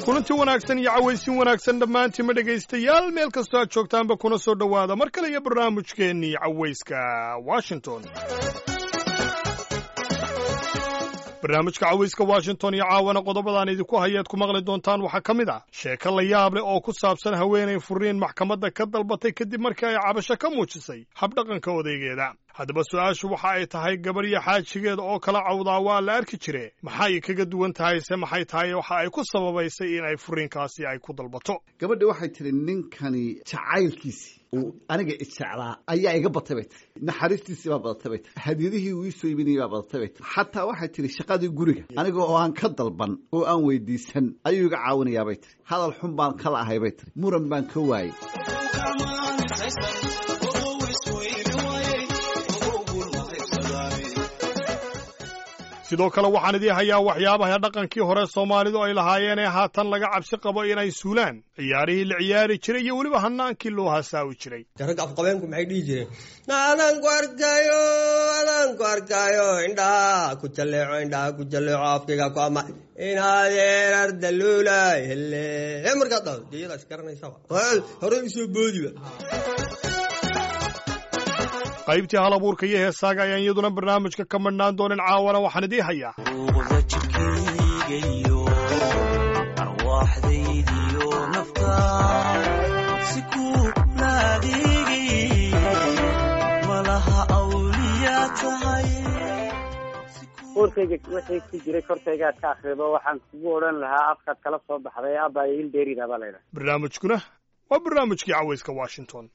kulanti wanaagsan iyo cawaysin wanaagsan dhammaantiinma dhegaystayaal meel kastoo aad joogtaanba kuna soo dhowaada mar kale iyo barnaamijkeennii cawayska washington barnaamijka cawayska washington iyo caawana qodobadaan idinku hayaad ku maqli doontaan waxaa ka mid ah sheeko la yaab leh oo ku saabsan haweenay furiin maxkamadda ka dalbatay kadib markii ay cabasho ka muujisay habdhaqanka odaygeeda haddaba su-aashu waxa ay tahay gabar iyo xaajigeeda oo kala cawdaa waa la arki jire maxay kaga duwan tahay se maxay tahay waxa ay ku sababaysay in ay furiinkaasi ay ku dalbato gabadhi waxay tidhi ninkani jacaylkiisii uu aniga ijeclaa ayaa iga batay bay tiri naxariistiisii baa badatay bay tiri hadiyadihii uu ii soo iibinayay baa badatay bay tiri xataa waxay tidhi shaqadii guriga aniga oo aan ka dalban oo aan weydiisan ayuu iga caawinayaa bay tiri hadal xun baan kala ahay bay tiri muran baan ka waayey sidoo kale waxaan idii hayaa waxyaabaha dhaqankii hore soomaalidu ay lahaayeen ee haatan laga cabsi qabo inay suulaan ciyaarihii la ciyaari jiray iyo weliba hanaankii loo hasaawi jiray ragga afqabeenku maxay dhihi jireen adaan ku arkaayo adaan ku arkaayo indhaha ku jalleeco indhaha ku jalleeco afkayga ku ama inaadeen ardaluulay hele markaa dha diyada isgaranaysaba hore isoo boodiba qaybtii hal abuurka iyo heesaaga ayaan iyaduna barnaamijka ka madhnaan doonin caawana waxaan idii hayaa ruuqda jidhkaygayo arwaaxdaydiyo nafta si ku naadiigay malaha awliyaa tahay uurkayga wixii ku jiray korkaygaad ka akrido waxaan kugu odhan lahaa afkaad kala soo baxday abaayo ildeerida baa laydhaha barnaamijkuna waa barnaamijkii cawayska washington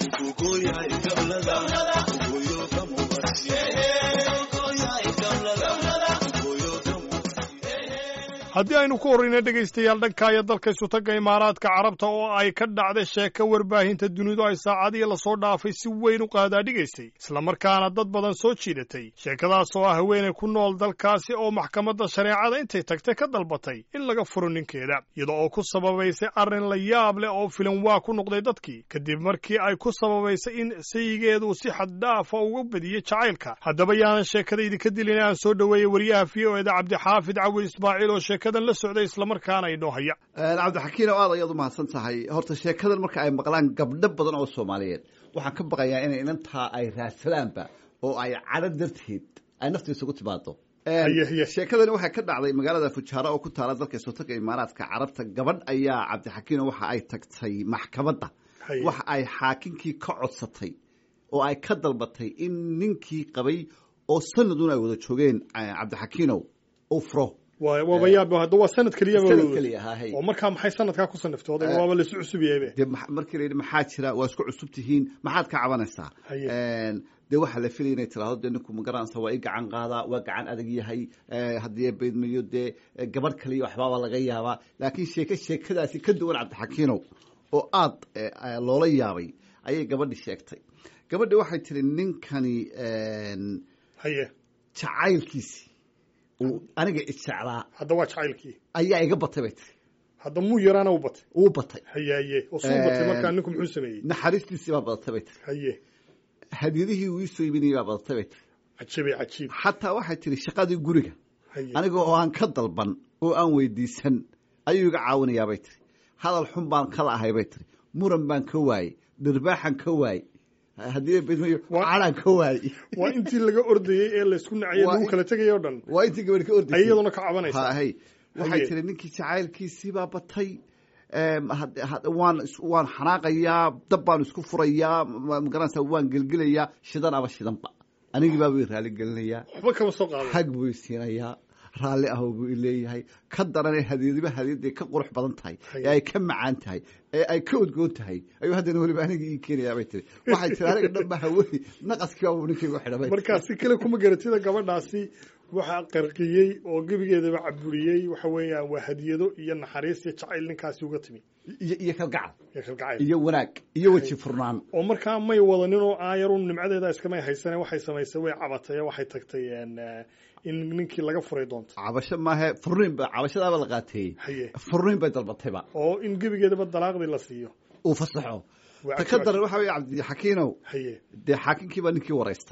haddii aynu ku horrayna dhegaystayaal dhankaayo dalka isutagga imaaraadka carabta oo ay ka dhacday sheeko warbaahinta dunidu ay saacadihii lasoo dhaafay si weyn u qaadaadhigaysay islamarkaana dad badan soo jiidatay sheekadaas oo ah haweenay ku nool dalkaasi oo maxkamadda shareecada intay tagtay ka dalbatay in laga furo ninkeeda iyada oo ku sababaysay arrin la yaab leh oo filan waa ku noqday dadkii kadib markii ay ku sababaysay in sayigeedu si xaddaafa uga badiyey jacaylka haddaba yaanan sheekada idinka dilin aan soo dhoweeyey wariyaha v o eda cabdixaafid cawil ismaaciil oo sheekadan la socday islamarkaana inoo haya cabdixakiin oo aad ayaad u mahadsan tahay horta sheekadan marka ay maqlaan gabdho badan oo soomaaliyeed waxaan ka baqayaa inay inantaa ay raadsadaanba oo ay cadho darteed ay nafta isugu timaado Haye, haye. sheekadani waxay ka dhacday magaalada fujaara oo ku taala dalka isotaga imaaraadka carabta gabadh ayaa cabdixakiino waxa ay tagtay maxkamadda Haye. waxa ay xaakinkii ka codsatay oo ay ka dalbatay in ninkii qabay oo sanadun ay wada joogeen eh, cabdixakiinow uu furo waa waaba yaab hadda waa sanad keliyaba sanad keliya ahaa hey. oo markaa maxay sanadkaa ku saniftooday Eh. waaba laisu cusub yahaybe dee ma- markii la yidhi maxaa jira waa isku cusub tihiin maxaad ka cabanaysaa Haye. Een, dee waxaa la filaya inay tiraahdo dee ninku magaranaysa waa i gacan qaadaa waa gacan adag yahay eh, haddii beedmayo dee eh, gabadh kaliya waxbaaba laga yaabaa laakiin sheeke sheekadaasi ka duwan cabdixakiinow oo aad eh, eh, loola yaabay ayay gabadhi sheegtay gabadhi waxay tiri ninkani een, haye jacaylkiisii uu aniga ijeclaa hadda waa jacaylkii ayaa iga batay bay tiri hadda muu yaraana u batay uu batay haye haye oo suu batay markaa ninku muxuu sameeyey naxariistiisii baa badatay bay tiri haye hadiyadihii uu ii soo iibinayay baa badatay bay tiri cajiibay cajiib xataa waxay tidhi shaqadii guriga haye aniga oo aan ka dalban oo aan weydiisan ayuu iga caawinayaa bay tiri hadal xun baan kala ahay bay tiri muran baan ka waayey dhirbaaxan ka waayey haddii bedmayo Waa- calaan ka waayey waa intii laga ordayey ee laysku nacayay Waa lagu in- kala tegayay oo dhan waa intii gabadh ka ay ordaysay iyaduna ka cabanaysaa hay waxay Haye. tiri ninkii jacaylkiisii baa batay Em, had- had- waan is- waan xanaaqayaa dab baan isku furayaa ma- magaranaysaa waan gelgelayaa shidan aba shidanba anigii baa way raali gelinayaa waxba kama soo qaadan hag buu isiinayaa raalli ah buu ileeyahay ka daranee hadiyadiba hadiyadday ka qurux badan tahay Haye. ee ay ka macaan tahay ee ay ka udgoon tahay ayuu haddana weliba aniga ii keenayaa bay tiri waxay tiri aniga dhan ba hawey naqaskii baa buu ninkaygu xidhamay markaa si kale kuma garatida gabadhaasi waxaa qarqiyey oo gebigeedaba caburiyey waxa weeyaan waa hadiyado iyo naxariis iyo jacayl ninkaasi uga timi iyo iyo kalgacal iyo kalgacayl iyo wanaag iyo weji furnaan oo markaa may wadanin oo aayarun nimcadeeda iskamay haysane waxay samaysay way cabatay oo waxay tagtay een, eh, in ninkii laga furay doonto cabasho maahe furniin ba cabashadaaba la qaateeyey haye furniin bay dalbatayba oo in gebigeedaba dalaaqdii la siiyo uu fasaxo Waa ta ka cajiib. daran waxa weye cabdixakiinow haye dee xaakinkii baa ninkii waraystay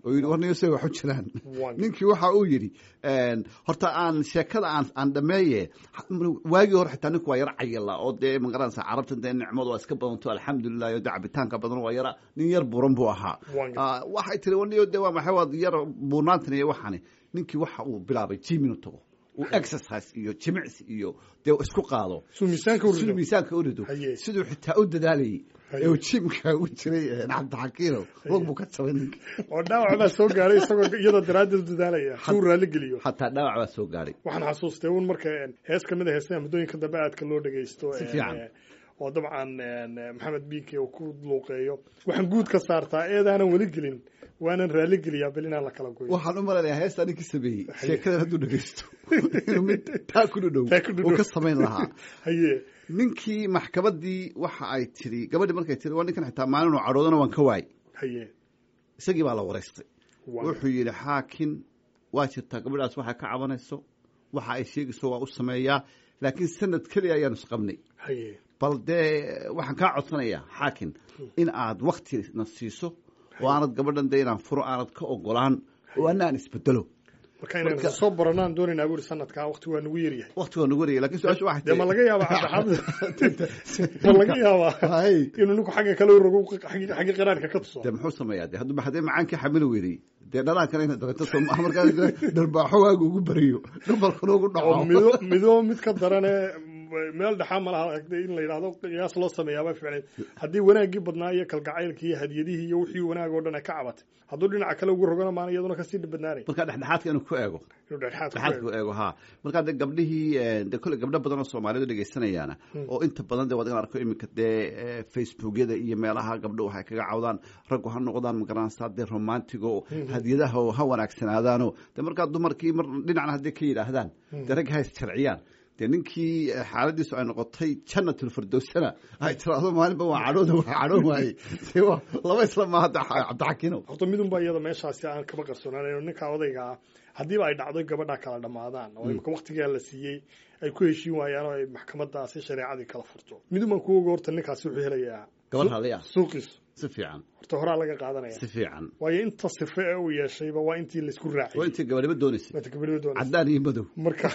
oo yidhi warniyo say waxu jiraan Waan- ninkii waxa uu yidhi horta aan sheekada aan aan dhameeye waagii hore xitaa ninku waa yara cayila oo dee magaranaysa carabta dee nicmadu waa iska badanto alxamdulilah iyo dee cabitaanka badan waa yara nin yar buuran buu ahaa Waan- Ah, waxay tiri warniyo dee waa maxay waad yar buurnaantan iyo waxani ninkii waxa uu bilaabay jim inuu tago uu exercise iyo jimicsi iyo dee isku qaado suu miisaanka u rido. siduu miisaanka u rido Haye. siduu xitaa u dadaalayay Haye. ee uu jimka ugu jiray eh, cabdixakiino wog buu ka jabay ninka oo dhaawac baa soo gaaray isagoo iyadoo daraaddeed u dadaalaya si uu raalli geliyo xataa dhaawac baa soo gaadhay waxaan xasuustay un marka een, hees ka mid a heesaha muddooyinka dambe aadka loo dhegaysto Si een, fiican. ee, oo dabcan een, maxamed biike uu ku luuqeeyo waxaan guud ka saartaa eedaanan weli gelin waanan raalli geliyaa bel inaan la kala goyo waxaan u malaynayaa heestaa ninkii sameeyey sheekadan hadduu dhegeysto inuu mid taa ku dhudhow Taa ku dhudhow. uu ka samayn lahaa haye ninkii maxkamaddii waxa ay tiri gabadhii markay tiri waa ninkan xitaa maalin uu cadhoodana waan ka waayey haye isagii baa la waraystay Waa- wuxuu yidhi xaakin waa jirtaa gabadhaas waxay ka cabanayso waxa ay sheegayso waa u sameeyaa laakiin sanad keliya ayaanu isqabnay haye bal dee waxaan kaa codsanayaa xaakin in aad waktina siiso oo aanad gabadhan dee inaan furo aanad ka ogolaan oo ana aan isbedelo marka inaan Marka- soo baranaan doonaynaa buuri sanadkaa waqti waa nagu yaryahay wakti waa nagu wariyay lakin su-aasha waxay dee ma laga yaabaa cabdixamed ma laga yaabaa Hay. inuu ninku xagga kale u rogo xagga xagga qiraarka ka tuso dee muxuu sameeyaa de hadduu haddee macaankii xamili weynay dee dhalaankana ina dabeeto soo maaha markaa dharbaaxo waagu ugu bariyo gabalkana ugu oo dhaco mido mido mid ka darane meel dhexaa malaha in la yidhahdo qiyaas loo sameeyaaba ficneed haddii wanaaggii badnaa iyo kalgacaylkii iyo hadiyadihii iyo wixii wanaag oo dhan ay ka cabatay hadduu dhinaca kale ugu rogana maana iyaduna kasii badnaanay markaa dhexdhexaadka inuu ku eego inuu dhexdhexaad ku dhexaadka eego. u eego ha markaa de gabdhihii eh, de kolle gabdho badan oo soomaalidu dhegaysanayaana oo inta badan de waad igan arko iminka dee eh, facebookyada iyo meelaha gabdho waxay kaga cawdaan raggu ha noqdaan magaranaysaa dee romantigo hadiyadaha oo ha wanaagsanaadaano de markaa dumarkii mar dhinacna hadday ka yidhaahdaan dee ragga ha isjarciyaan dee ninkii eh, xaaladiisu ay noqotay jannatul firdowsana ay tiraahdo maalinba waa cadhooda waa cadhoon waayey dee waa laba isla maaha de cabdixakiino horta midunba iyada meeshaasi aan kaba qarsoonaan ninka odayga ah haddiiba ay dhacdo gabadha kala dhammaadaan oo imika waqtigaa la siiyey ay ku heshiin waayaan oo ay maxkamadaasi shareecadii kala furto midunbaan ku oga horta ninkaasi wuxuu helayaa gabadh raalliya suuqiisu si fiican horta horaa laga qaadanaya si fiican waayo inta sife ee uu yeeshayba waa intii laisku waa raaciyey intii gabadhiba doonaysay waata gabadhiba doonaysa caddaan iyo madow marka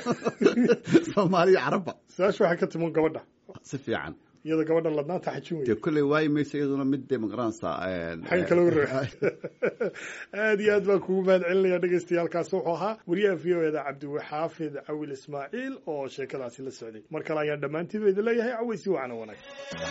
soomaaliya carabba su-aasha waxay ka timan gabadha si fiican iyada gabadhan ladnaanta xajin dee weye kolley waayi mayso iyaduna mid dee magaranaysaa xagga kale u ra aad iyo aad baan kugu mahad celinaya dhegaystayaalkaasi wuxuu ahaa wariyaha v o eda cabdiwaxaafid cawil ismaaciil oo sheekadaasi la socday mar kale ayaan dhammaantiiba idin leeyahay cawaysi wacan wanaag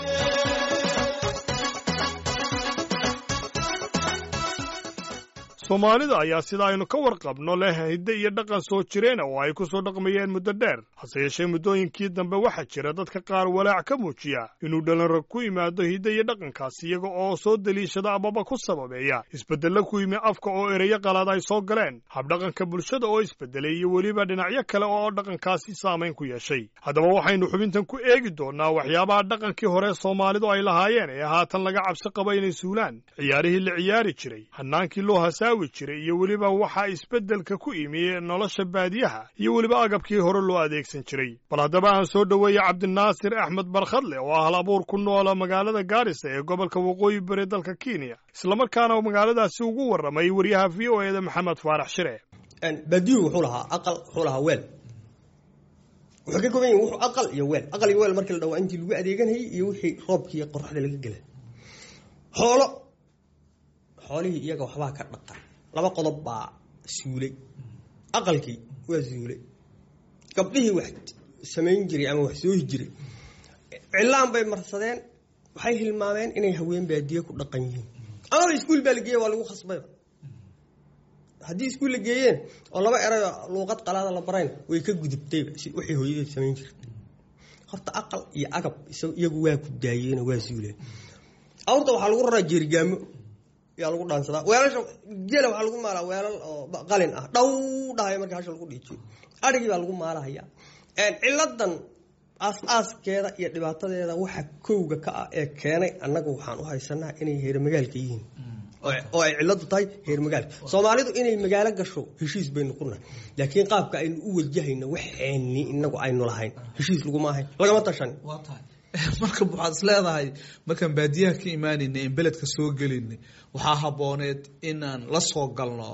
soomaalida ayaa sida aynu ka warqabno leh hidde iyo dhaqan soo jireen oo ay ku soo dhaqmayeen muddo dheer hase yeeshee muddooyinkii dambe waxaa jira dadka qaar walaac ka muujiya inuu dhalinrag ku yimaado hidde iyo dhaqankaas iyaga oo soo deliishada amaba ku sababeeya isbeddello ku yimi afka oo ereyo qalaad ay soo galeen habdhaqanka bulshada oo isbeddelay iyo weliba dhinacyo kale oo dhaqankaasi saamayn ku yeeshay haddaba waxaynu xubintan ku eegi doonnaa waxyaabaha dhaqankii hore soomaalidu ay lahaayeen ee haatan laga cabsi qaba inay suulaan ciyaarihii la ciyaari jiray hannaankii loo hasaawi jiray iyo weliba waxaa isbeddelka ku imi nolosha baadiyaha iyo weliba agabkii hore loo adeegsan jiray bal haddaba aan soo dhoweeye cabdinaasir axmed barkhadle oo ah hal abuur ku noola magaalada gaarisa ee gobolka waqooyi bari dalka kenya islamarkaana magaaladaasi ugu warramay wariyaha v o eda maxamed faarax shire baadiyuhu wuxuu lahaa aqal wuxuu lahaa weel wuxuu ka kooban yahay wuxuu aqal iyo weel aqal iyo weel markii la dhawaa intii lagu adeeganayay iyo wixii roobkii iyo qoraxda laga gelay xoolo xoolihii iyaga waxbaa ka dhaqan laba qodob baa suulay aqalkii waa suulay gabdhihii wax samayn jiray ama wax soohi jiray cilaan bay marsadeen waxay hilmaameen inay haween baadiye ku dhaqan yihiin amaba iskuul baa la geeya waa lagu khasbayba haddii iskuul la geeyeen oo laba erayo luuqad qalaada la barayn way ka gudubtayba si waxay hooyadeed samayn jirtay horta aqal iyo agab iyagu waa ku daayeenoo waa suuleen awrta waxaa lagu raraa jeerigaamo yaa lagu dhaansadaa weelasha gela waxaa lagu maalaa weelal oo qalin ah dhow dhahay marka hasha lagu dhiijiyo adhigii baa lagu maalahaya ciladan aas-aaskeeda iyo dhibaatadeeda waxa kowga ka ah ee keenay annagu waxaan u haysanaa inay heermagaalka yihiin oo ay ciladu tahay heer magaalka soomaalidu inay magaalo gasho heshiis baynu ku nahay laakiin qaabka aynu u wajahayno waxeenni inagu aynu lahayn heshiis laguma ahayn lagama tashan waa tahay marka waxaad is leedahay markaan baadiyaha ka imaanayna in beledka soo gelinay waxaa habooneed inaan la soo galno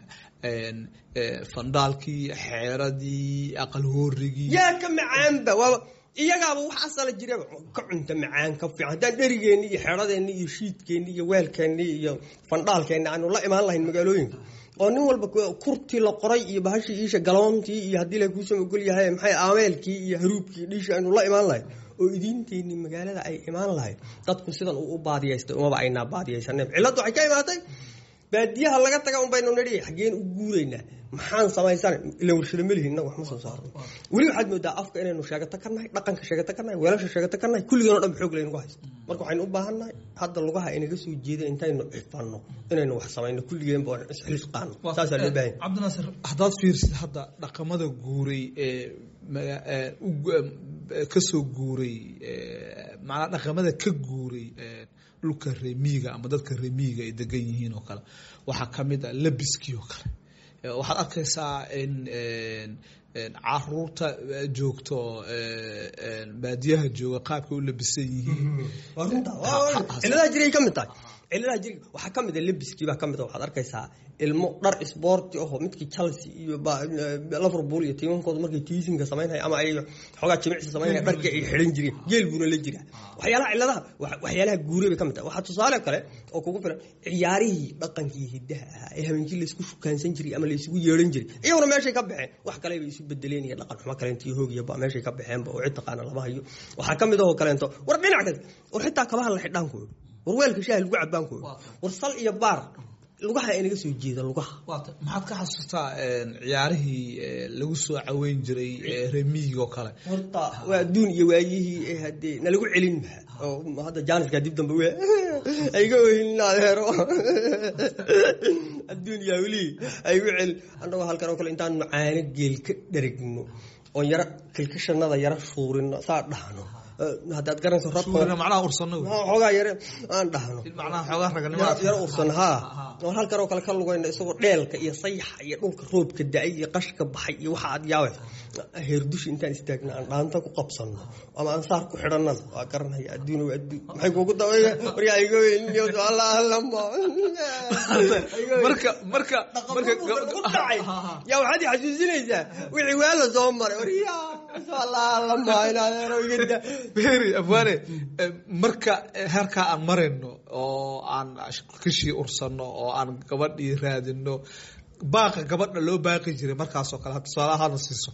fandaalkii xeeradii aqal hoorigii yaa ka macaanba waaba iyagaaba wax asala jiraba ka cunta macaan ka fiican haddaan dherigeenni iyo xeradeenni iyo shiidkeenni iyo weelkeenni iyo fandhaalkeenni aanu la imaan lahayn magaalooyinka oo nin walba kurtii la qoray iyo bahashii iisha galoontii iyo haddii la kuusoo ogol yahay maxay aameelkii iyo haruubkii dhiishii aynu la imaan lahayn oo idiinteenni magaalada ay imaan lahayd dadku sidan uu u baadiyaystay umaba aynaa baadiyaysanen cilladdu waxay ka imaatay baadiyaha laga taga un baynu nidhi xaggeen u guuraynaa maxaan samaysana ila warshado melihin innaga wax ma soo saarno weli waxaad moodaa afka inaynu sheegato ka nahay dhaqanka sheegato ka nahay weelasha sheegato ka nahay kulligeenoo dhan xoog laynagu haysto marka waxaynu u baahan nahay hadda lugaha inaga soo jeeda intaynu cifanno inaynu wax samayno kulligeenba waan isxilsqaano saasaa loo baahan cabdinaasir haddaad fiirsid hadda dhaqamada guuray ee kasoo guuray macnaa dhaqamada ka guuray dhulka remiiga ama dadka remiiga ay degan yihiin oo kale waxaa ka mid a labiskii oo kale waxaad arkaysaa in caruurta joogto baadiyaha jooga qaabkay u labisan yihiin waa runta ciladaha jiray ka mid tahay ciladaha jiri waxaa ka mid a lebiskii baa ka mid a waxaad arkaysaa ilmo dhar isboorti ahoo midkii chelsea iyo liverpool iyo tiimankooda markay tiisinka samaynaya ama ay xoogaa jimicsi samaynaya dharkii ay xidhan jireen geel buuna la jiraa waxyaalaha ciladaha waxyaalaha guuray bay ka mid tahay waxaa tusaale kale oo kugu filan ciyaarihii dhaqankii hiddaha ahaa ee habeenkii laysku shukaansan jiray ama laysugu yeedhan jiray iyaguna meeshay ka baxeen wax kale bay isu bedeleen iyo dhaqan xumo kaleento hoogiyaba meeshay ka baxeenba oo cid taqaana lama hayo waxaa ka mid ahoo kaleento war dhinac kale war xitaa kabaha la xidhaankooda war weelka shaaha lagu cabaankooda war sal iyo baar lugaha inaga soo jeeda lugaha maxaad ka xasuustaa ciyaarihii lagu soo caweyn jiray remiig oo kale horta waa adduun iyo waayihii hadee nalagu celin maha oo hadda jaaniska dib dambe w ayga ohin adeero adduun yaa welii aygu celin annagoo halkan oo kale intaanu caano geel ka dherigno oon yaro kilkashanada yaro shuurino saa dhahno haddaad garanayso macnaha ursano xoogaa yare aan dhahno macnaha xoogaa raganimada yaro ursan haa oo halkan oo kale ka lugayna isagoo dheelka iyo sayaxa iyo dhulka roobka da-ay iyo qashka baxay iyo waxa aad yaabaysa heerdushi intaan istaagna aan dhaanta ku qabsanno ama aan saar ku xidhanana waa garanaya adduun waa adduun maxay kuugu dawaya waryaa iga weyniyo allah allama marka marka marka ku dhacay yaa waxaad i xasuusinaysaa wixii waa la soo maray waryaa allah allama inaad iga da beri abwaane marka heerkaa aan marayno oo aan kashii ursano oo aan gabadhii raadino baaqa gabadha loo baaqi jiray markaasoo kale tusaale ahaana siiso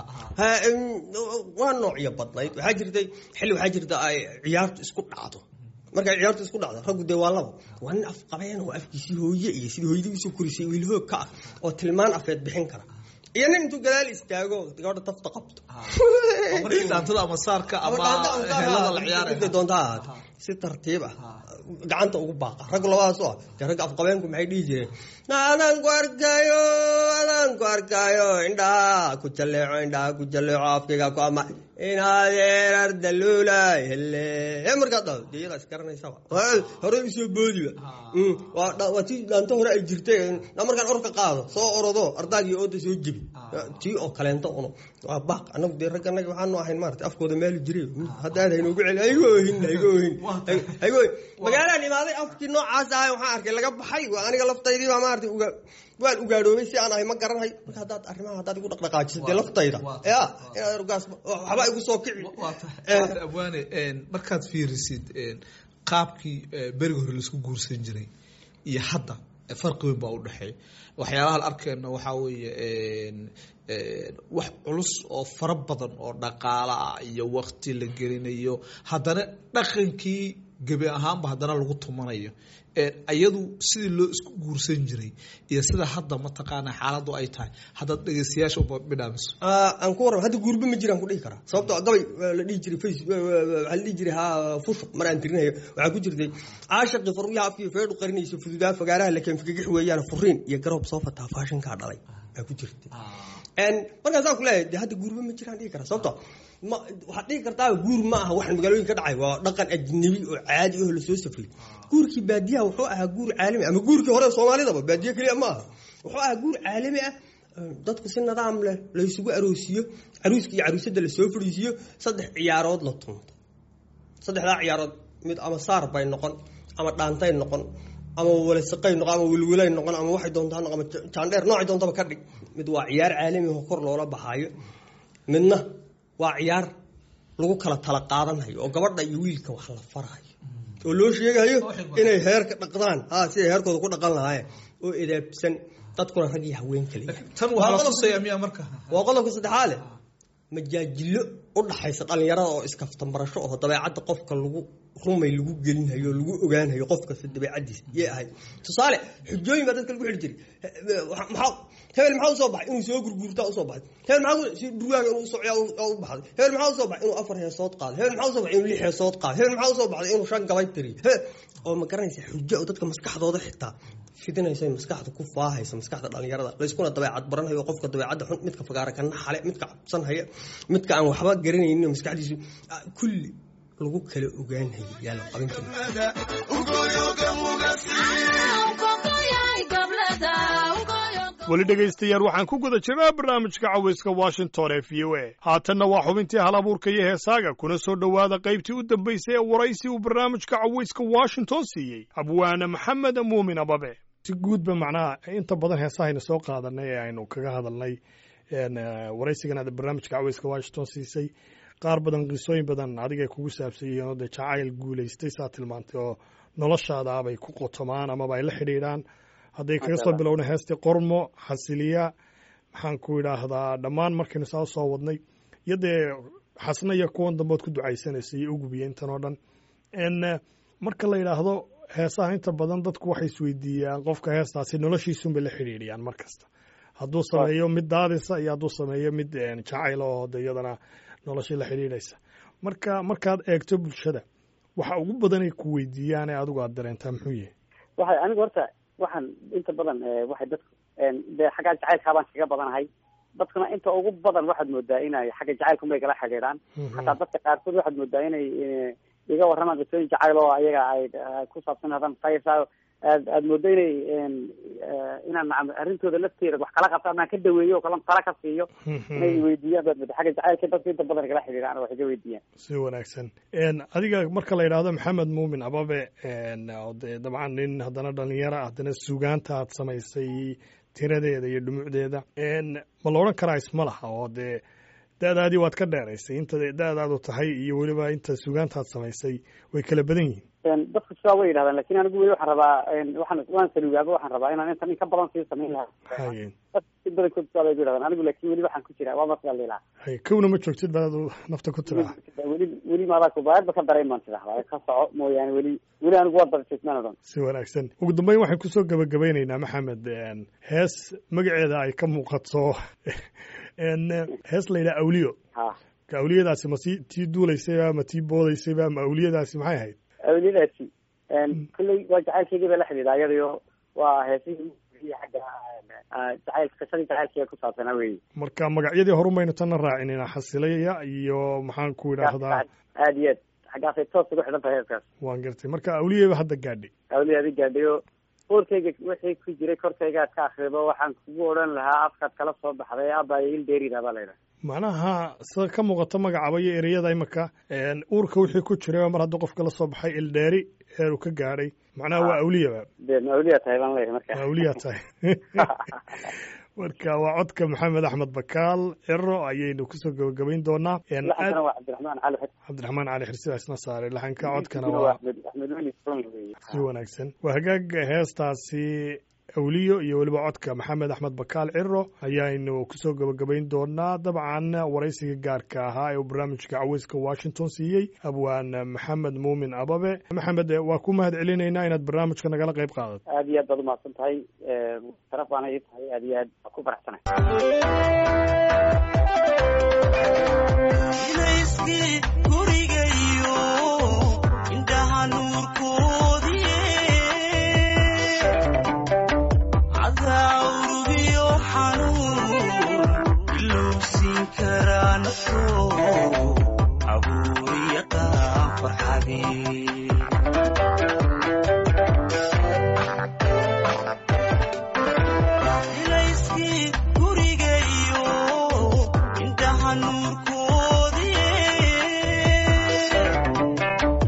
waa noocyo badnayd waxaa jirtay xilli waxaa jirta ay ciyaartu isku dhacdo markay ciyaartu isku dhacdo raggu dee waa laba waa nin afqabeen oo afkiisii hooye iyo sidii hooyadiisu korisay wiilhoog ka ah oo tilmaan afeed bixin kara iyo nin intuu gadaal istaago gabadha tafta qabto markii dhaantada ama saarka ama helada la ciyaaraya doonta ahaata si tartiib ah gacanta ugu baaqa raggu labadaas oo ah dee ragga afqabeenku maxay dhihi jireen adaan ku arkaayo adaan ku arkaayo indhaha ku jalleeco indhaha ku jalleeco afkayga ku ama inaadeen ardaluulay hele ee markaa dhao dee iyadaa isgaranaysaba hore usoo boodiba waa tii dhaanto hore ay jirtay markaan orka qaado soo orodo ardaagii ooda soo jebi tii oo kaleento uno waa baaq anagu dee ragga anaga waxaanu ahayn maarata afkooda maali jiray hadda aad haynoogu celi haygo ohin haygo ohin haygo ohin magaalaan imaaday afkii noocaas ahay waxaan arkay laga baxay waa aniga laftaydii baa maarata uga waan ugaadhoobay si aan ahay ma garanayo marka haddaad arrimaha haddaad igu dhaqdhaqaajiso dee laftayda ya inaad rugaas waxba igu soo kici abwaane markaad fiirisid qaabkii beriga hore laisku guursan jiray iyo hadda farqi weyn baa u dhexeeya waxyaalaha la arkeyna waxaa weeye wax culus oo fara badan oo dhaqaala ah iyo wakti la gelinayo haddana dhaqankii gebi ahaanba haddana lagu tumanayo iyadu sidii loo isku guursan jiray iyo sida hadda mataqaana xaaladu ay tahay haddaad dhegeystayaasha bidhaamiso aan ku warrama hadda guurba ma jiraan ku dhihi karaa sababtoo gabay la dhihi jiray face waxaa la dhihi jiray ha fusuq mar aan tirinayo waxaa ku jirtay caashaqii farwiyaha afkii feedhu qarinayso fududaa fagaaraha laken fikagix weeyaan furiin iyo garoob soo fataa faashinkaa dhalay baa ku jirtay markaasaan ku leeyahay de hadda guurba ma jiraan dhihi karaa sababtoo ma waxaad dhihi kartaa guur ma aha waxaan magaalooyin ka dhacay waa dhaqan ajnabi oo caadi oo lasoo safriyey guurkii baadiyaha wuxuu ahaa guur caalami ama guurkii hore soomaalidaba baadiye keliya ma aha wuxuu ahaa guur caalami ah dadku si nidaam leh laysugu aroosiyo caruuska iyo caruusada lasoo fadhiisiyo saddex ciyaarood la tunto saddexdaa ciyaarood mid ama saar bay noqon ama dhaantay noqon ama walisaqay noqon ama wilwilay noqon ama waxay doontaa noqon ama jaandheer noocay doontaba ka dhig mid waa ciyaar caalami oo kor loola baxaayo midna waa ciyaar lagu kala tala qaadanayo oo gabadha iyo wiilka wax la farayo oo loo sheegayo inay heerka dhaqdaan ha siday heerkooda ku dhaqan lahaayeen oo edaabsan dadkuna rag iyo haween kaliya tan waxaa la tusaya miyaa marka waa qodobka saddexaale majaajilo u dhaxaysa dhalinyarada oo iskaftan barasho oo dabeecadda qofka lagu rumay lagu gelinayo oo lagu ogaanayo qof kasta dabeecadiisa yay ahayd tusaale xujooyin baa dadka lagu xidhi jiray maxaa hebel maxaa usoo baxay inuu soo gurguurtaa usoo baxay hebel maxaa si durwaaga inuu socyaa u baxday hebel maxaa usoo baxay inuu afar heesood qaado hebel maxaa usoo baxay inuu lix heesood qaado hebel maxaa usoo baxday inuu shan gabay tiriyo oo ma garanaysa xujo oo dadka maskaxdooda xitaa fidinaysa maskaxda ku faahaysa maskaxda dhalinyarada layskuna dabeecad baranhayo qofka dabeecadda xun midka fagaara ka naxale midka cabsanhaya midka aan waxba garanaynin maskaxdiisu kulli lagu kala ogaanhayo yaa la qaban jira weli dhegaystayaal waxaan ku guda jirnaa barnaamijka cawayska washington ee v o a haatanna waa xubintii hal abuurka iyo heesaaga kuna soo dhowaada qaybtii u dambaysay ee waraysi uu barnaamijka cawayska washington siiyey abwaane maxamed muumin ababe si guudba macnaha inta badan heesahayna soo qaadanay ee aynu kaga hadalnay waraysigan aad barnaamijka cawayska washington siisay qaar badan qisooyin badan adigay kugu saabsan yihiin oo dee jacayl guulaystay saa tilmaantay oo noloshaada abay ku qotomaan amaba ay la xidhiidhaan hadday kaga soo bilowna heestii qormo xasiliya maxaan ku idhaahdaa dhammaan markaynu saa soo wadnay iyo dee xasna iyo kuwan dambeod ku ducaysanaysa iyo ugubiya intan oo dhan n marka la yidhaahdo heesaha inta badan dadku waxay isweydiiyaan qofka heestaasi noloshiisunbay la xidhiidhiyaan mar kasta hadduu sameeyo mid daadisa iyo hadduu sameeyo mid jacayl oo de iyadana noloshii la xidhiidhaysa marka markaad eegto bulshada waxa ugu badanay ku weydiiyaan ee adigu aad dareentaa muxuu yahay waxay anigu horta waxaan inta badan waxay dadku dee xaggaa jacaylkaa baan kaga badanahay dadkuna inta ugu badan waxaad moodaa inay xagga jacaylkunbay kala xidhiidhaan hataa dadka qaarkood waxaad moodaa inay iga warramaan qisooyin jacayl oo ayaga ay ku saabsan hadan saysa aad aad moodo inay inaan nacam arrintooda lafteeda wax kala qabto amaan ka daweeyo oo kala tala ka siiyo inay weydiiyaan baad mooda xagga jacaylka dadka inta badan kala xidhiidhaan wax iga weydiiyaan si wanaagsan adiga marka la yidhaahdo maxamed muumin ababe de dabcan nin haddana dhalinyaro haddana sugaanta aad samaysay tiradeeda iyo dhumucdeeda ma la odhan karaa isma laha oo dee da-daadii waad ka dheeraysay inta da-daadu tahay iyo weliba inta sugaantaad samaysay way kala badan yihiin dadku sidaa way yidhahdaan lakin anigu weli waxaan rabaa waxaan waan salugaaba waxaan rabaa inaan intan in ka badan sii samayn lahaa haye dadka si badankood sidaa bay ku yidhahdaan anigu lakin weli waxaan ku jiraa waa masla liilaa haye kowna ma joogtid baad nafta ku tiraa weli weli maadaa kubaadba ka dareyn baan tidahdaa ka soco mooyaane weli weli anigu waa darjismaan o dhan si wanaagsan ugu dambeyn waxaan kusoo gabagabaynaynaa maxamed hees magaceeda ay ka muuqato hees la yidhaha awliyo ha ka awliyadaasi ma si tii duulaysayba ma tii boodaysayba ma awliyadaasi maxay ahayd awliyadaasi kolley waa jacaylkeygii bay la xidhiidhaa iyadayo waa heesihii xagga jacayl qisadii jacaylkeyga ku saabsanaa weyi marka magacyadii horumaynu tanna raacinina xasilaya iyo maxaan ku idhaahdaa aad iyo aad xaggaasay toos ugu xidhan tahay heeskaas waan gartay marka awliyaba hadda gaadhay awliyaadi gaadhayo boorkayga wixii ku jiray korkayga ad ka akrido waxaan kugu odhan lahaa afkaad kala soo baxday abaayo il dheerida baa la yidhaha macnaha sida ka muuqato magacaba iyo ereyada imaka uurka wixii ku jiray mar haddii qofka la soo baxay ildheeri heer uu ka gaadhay macnaha waa awliyaba dee ma awliya tahay baan leeyahay marka waa awliya tahay marka waa codka maxamed axmed bakaal ciro ayaynu kusoo gabagabayn doonaa laxankana waa cabdiraxmaan cali xid cabdiraxmaan cali xirsidaa isna saaray laxanka codkana waa waa axmed axmed weli son weeye si wanaagsan waa hagaag heestaasi awliyo iyo weliba codka maxamed axmed bakaal ciro ayaaynu kusoo gabagabayn doonaa dabcan waraysiga gaarka ahaa ee uu barnaamijka caweyska washington siiyey abwaan maxamed muumin ababe maxamed waa ku mahad celinaynaa inaad barnaamijka nagala qayb qaadato aad iyo aad baad umahadsan tahay sharaf baana ii tahay aad iyo aad waa ku faraxsanay ilayskii gurigayo indhaha nuurkoodie cadaawrugiyo xanuun ilowsiin karaa nafto abuuriya qaan farxadee ilayskii gurigayo indhaha nuurkoodie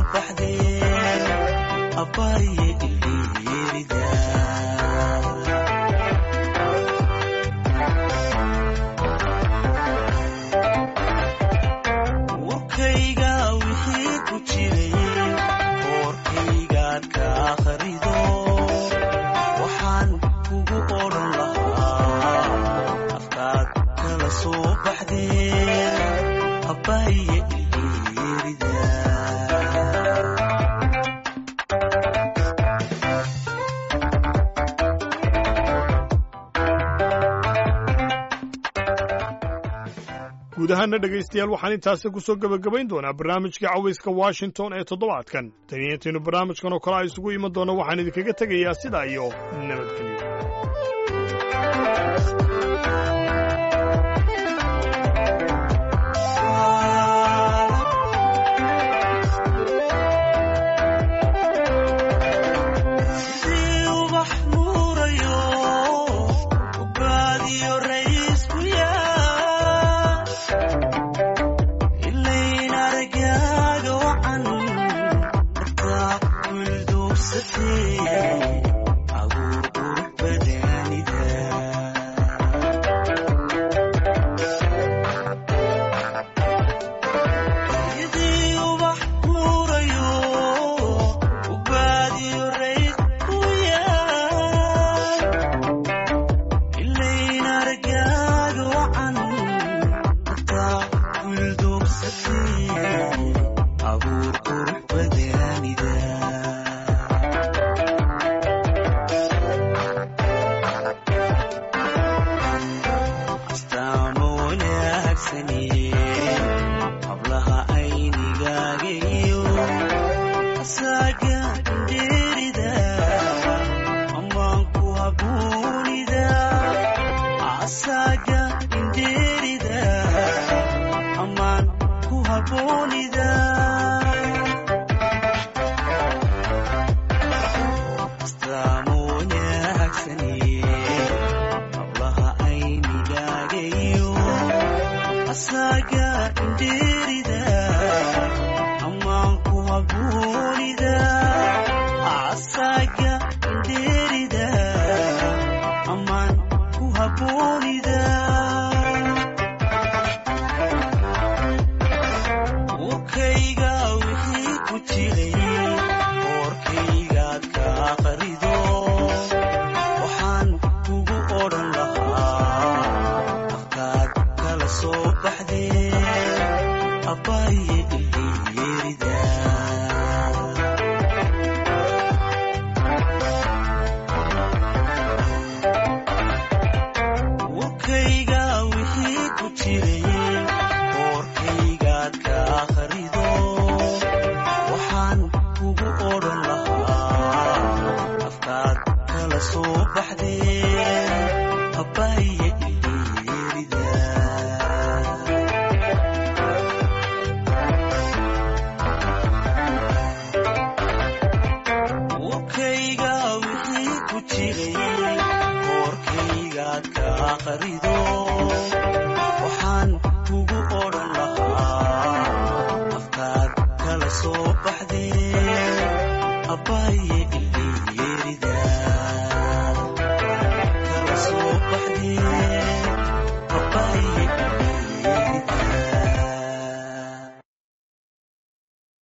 baxdeen abaaye ileerida warkayga wixii ku jiray koorkaygaad ka akhrido waxaan kugu odhan lahaa afkaad kala soo baxdeen abaaye ileerida guud ahaana dhegaystayaal waxaan intaasi ku soo gebagabayn doonaa barnaamijkii cawayska washington ee toddobaadkan taniyantiinu barnaamijkan oo kale a isugu iman doona waxaan idinkaga tegayaa sidaa iyo nabadgelyo sidii ubax nuurayo ubaadiyo raysku yaa ilayn aragaaga wacan markaa guldoogsatee abuur qurux badaanida sidii ubax nuurayo ubaadiyo rays ku yaa ilayn aragaaga wacan markaa guldoogsatee abuur qurux badaanida astaamo wanaagsani hablaha aynigaaga iyo asaaga indheerida amaan ku habuunida asaaga indheerida amaan ku habuunida astaamo wanaagsani hablaha aynigaaga iyo asaaga indheerida amaan ku habuunida asaaga indheerida amaan ku habuunida warkayga wixii ku jiray koorkaygaad ka aqrido waxaan kugu odhan lahaa afkaad kala soo baxdeen abaaye ileerida warkayga wixii ku jiray koorkaygaad ka akhrido waxaan kugu odhan lahaa afkaad kala soo baxdeen abaaye ileerida warkayga wixii ku jiray koorkaygaad ka aqrido waxaan kugu odhan lahaa afkaad kala soo baxdeen abaaye